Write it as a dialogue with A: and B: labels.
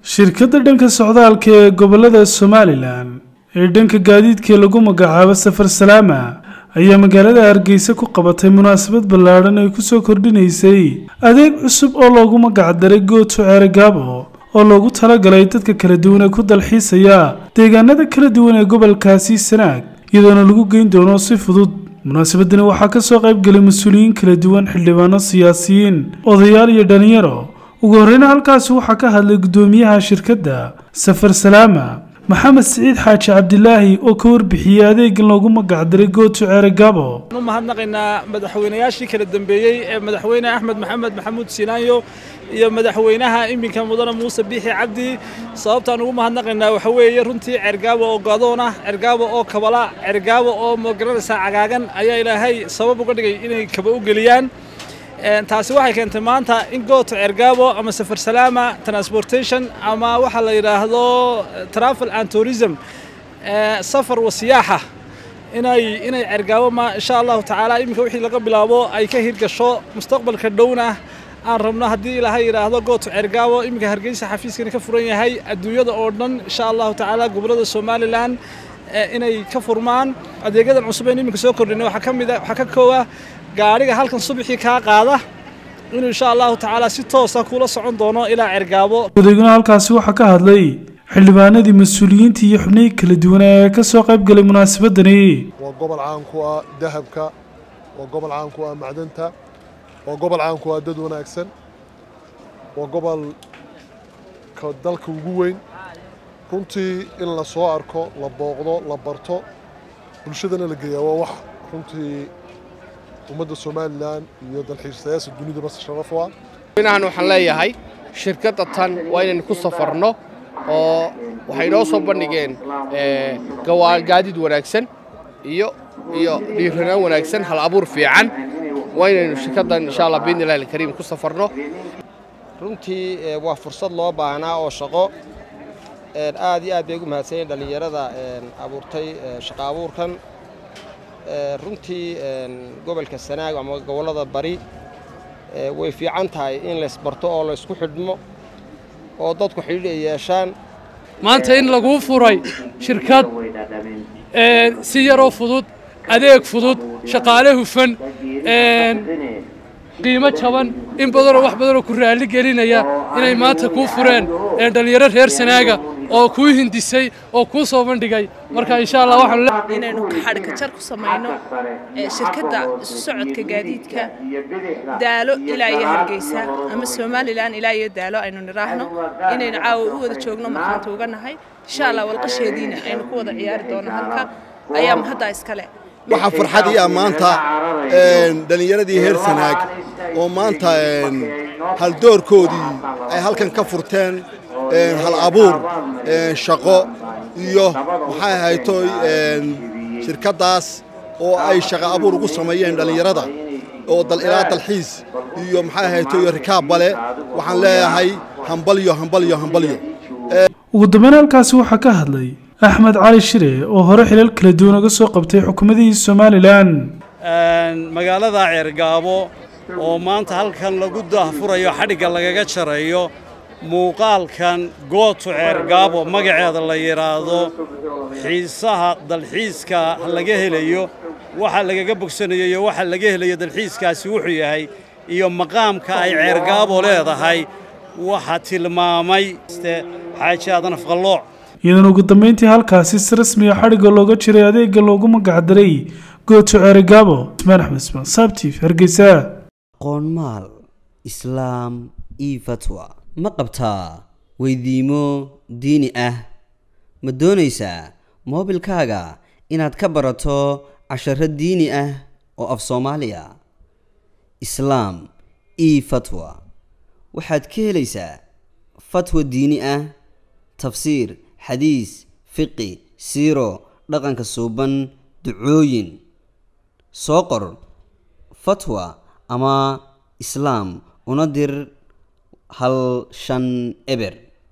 A: shirkadda dhanka socdaalka ee gobolada somalilan ee dhanka gaadiidkii lagu magacaabo safar salaama ayaa magaalada hargeysa ku qabatay munaasabad ballaadhan ay kusoo kordhinaysay adeeg cusub oo loogu magacdaray gooto ceerigaabo oo loogu talagalay dadka kala duwan ee ku dalxiisaya deegaanada kala duwan ee gobolkaasi sanaag iyadoona lagu geyn doono si fudud munaasabadani waxaa kasoo qaybgalay mas-uuliyiin kala duwan xildhibaano siyaasiyiin odayaal iyo dhalinyaro ugu horreyna halkaasi waxaa ka hadlay guddoomiyaha shirkadda safar salaama maxamed siciid xaaji cabdilaahi oo ka warbixiyey adeegan loogu magacdaray gooto ceerigaabo
B: u mahadnaqaynaa madaxweynayaashii kala dambeeyey ee madaxweyne axmed maxamed maxamuud siinaanyo iyo madaxweynaha iminka mudane muuse biixi cabdi sababtaan ugu mahadnaqaynaa waxa weeye runtii cergaabo oo go'doon ah cergaabo oo kabala cergaabo oo magaranaysaa cagaagan ayaa ilaahay sabab uga dhigay inay kaba u geliyaan taasi waxay keentay maanta in gooto cergaabo ama safar salaama transportation ama waxa la yidhaahdo travel and tourism safar wasiyaaxa inay inay cergaabo ma insha allahu tacaala iminka wixii laga bilaabo ay ka hirgasho mustaqbalka dhowna aan rabno haddii ilaahay yidhaahdo gooto cergaabo iminka hargeysa xafiiskani ka furan yahay adduunyada oo dhan insha allahu tacaala gobollada somalilan inay ka furmaan adeegyadan cusub aynu iminka soo kordhinay waxaa ka mid a waxaa ka koowa gaadhiga halkan subaxii kaa qaada inuu insha allahu tacaala si toosa kula socon doono ilaa cergaabo
A: adeeguna halkaasi waxaa ka hadlay xildhibaanadii mas-uuliyiintii iyo xubnihii kala duwanaa ee ka soo qayb galay munaasabadani
C: waa gobol caan ku ah dahabka waa gobol caan ku ah macdanta waa gobol caan ku ah dad wanaagsan waa gobolka dalka ugu weyn runtii in la soo arko la booqdo la barto bulshadana la geeyaa waa wax runtii ummadda somalilan iyo dalxiisayaasha dunidaba sharaf u ah
D: inahan waxaan leeyahay shirkadda tan waa inaynu ku safarno oo waxay noo soo bandhigeen gaadiid wanaagsan iyo iyo dhiiranaan wanaagsan hal abuur fiican waa inaynu shirkaddan insha allah biidni illahi alkariim ku safarno
E: runtii waa fursad loo baahnaa oo shaqo aad iyo aad bay ugu mahadsanyiin dhallinyarada abuurtay shaqo abuurkan runtii gobolka sanaag ama gobollada bari way fiican tahay in laysbarto oo laysku xidhmo oo dadku xidhiidh ay yeeshaan
F: maanta in laguu furay shirkad si yaroo fudud adeeg fudud shaqaale hufan qiimo jaban in badanoo wax badanoo ku raalli gelinaya inay maanta kuu fureen dhallinyaro reer sanaaga oo kuu hindisay oo kuu soo bandhigay marka insha allah waxaan
G: inaynu xadhka jar ku samayno shirkadda isu socodka gaadiidka daalo ilaa iyo hargeysa ama somalilan ilaa iyo daalo aynu nidhaahno inaynu caawa u wada joogno markaanta uga nahay insha allah walqasheediina aynu ku wada ciyaari doono halka ayaa mahaddaa iskale
H: waxaa farxad ii ah maanta dhallinyaradii heer sanaag oo maanta haldoorkoodii ay halkan ka furteen hal abuur shaqo iyo maxay ahayto shirkaddaas oo ay shaqo abuur ugu sameeyeen dhallinyarada oo ilaa dalxiis iyo maxay ahayto iyo rikaab bale waxaan leeyahay hambalyo hambalyo hambalyo
A: ugu dambeyn halkaasi waxaa ka hadlay axmed cali shire oo hore xilal kala duwan uga soo qabtay xukuumadihii somalilan
I: magaalada ceergaabo oo maanta halkan lagu daahfurayo xadhigga lagaga jarayo muuqaalkan gooto ceergaabo magaceeda la yidhaahdo xiisaha dalxiiska laga helayo waxa lagaga bogsanayo iyo waxa laga helayo dalxiiskaasi wuxuu yahay iyo maqaamka ay ceergaabo leedahay waxa tilmaamay xaaji aadan afqallooc
A: iyadoona ugu dambeyntii halkaasi si rasmiga xadhigga looga jiray adeegga loogu magacdaray gooto ceerigaabo ismaan axmed ismaan saabtiif hargeysa
J: qoonmaal islaam io fatwa ma qabtaa weydiimo diini ah ma doonaysaa moobilkaaga inaad ka barato casharo diini ah oo af soomaaliya islaam io fatwa waxaad ka helaysaa fatwa diini ah tafsiir xadiis fiqi siiro dhaqanka suuban ducooyin soo qor fatwa ama islaam una dir hal shan eber